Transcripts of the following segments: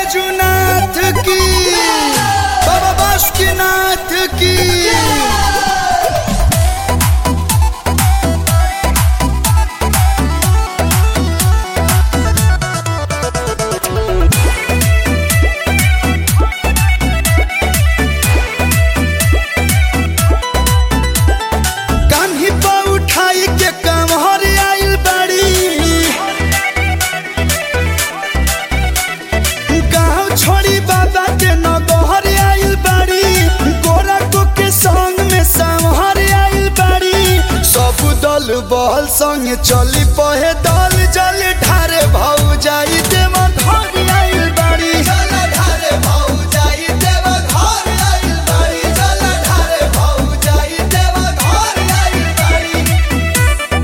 बैजुनाथ की बाबा बासुकीनाथ की कान्ही पर उठाई के कमहर आइल बाड़ी गाँव छोड़ी बाबा के नगहर आइल बाड़ी गोरा को के संग में संहर आइल बाड़ी सब दल बहल संग चली पहे दल जल ढारे भाऊ जाई देव घर आइल बाड़ी जल ढारे भाऊ जाई देव घर आइल बाड़ी जल ढारे भाऊ जाई देव घर आइल बाड़ी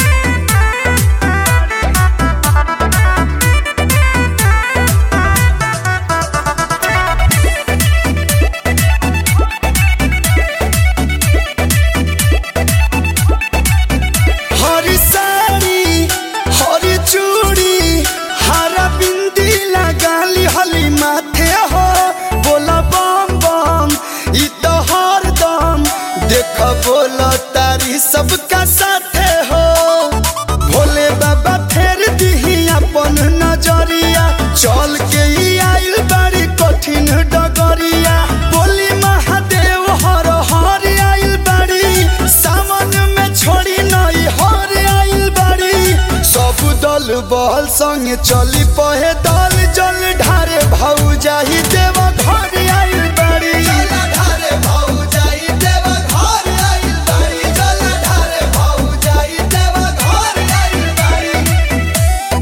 हरी साड़ी हरी चूड़ी हरा बिंदी लगाली हली माथे हो बोला बम बम ई तो हरदम देख बोला तारी सबका साथे हो भोले बाबा फेर दिही अपन नजरिया चल के ई आइल बाड़ी कठिन डगरिया बोली महादेव हर हर आइल बाड़ी सावन में छोड़ी नई हर आइल बाड़ी सब दल बहल संग चली पहे दल जल ढारे भाऊ जाही देव घर आइल बाड़ी जल ढारे भाऊ जाही देव घर आइल बाड़ी जल ढारे भाऊ जाही देव घर आइल बाड़ी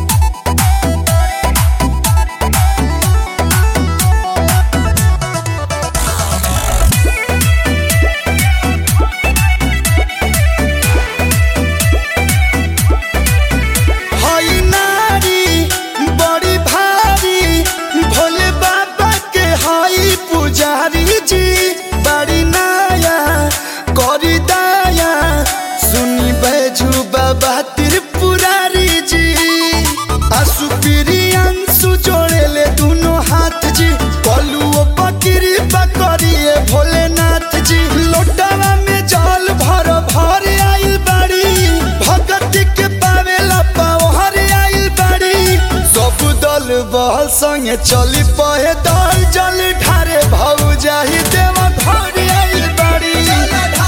हई नारी बड़ी भारी भोले बाबा के हई पुजारी जी बड़ी नाया करी दाया सुनी बैजू बाबा त्रिपुरारी जी आसु अंशु जोड़े ले दोनों हाथ जी कलुओ पकड़ी पकड़िए भोलेनाथ जी लोटावा में जल भर भर आइल बाड़ी भगत के पावेला पावहर आइल बाड़ी सब दल बहल संगे चली पहे दल जल ढारे भाऊ जाही देव घर आइल बाड़ी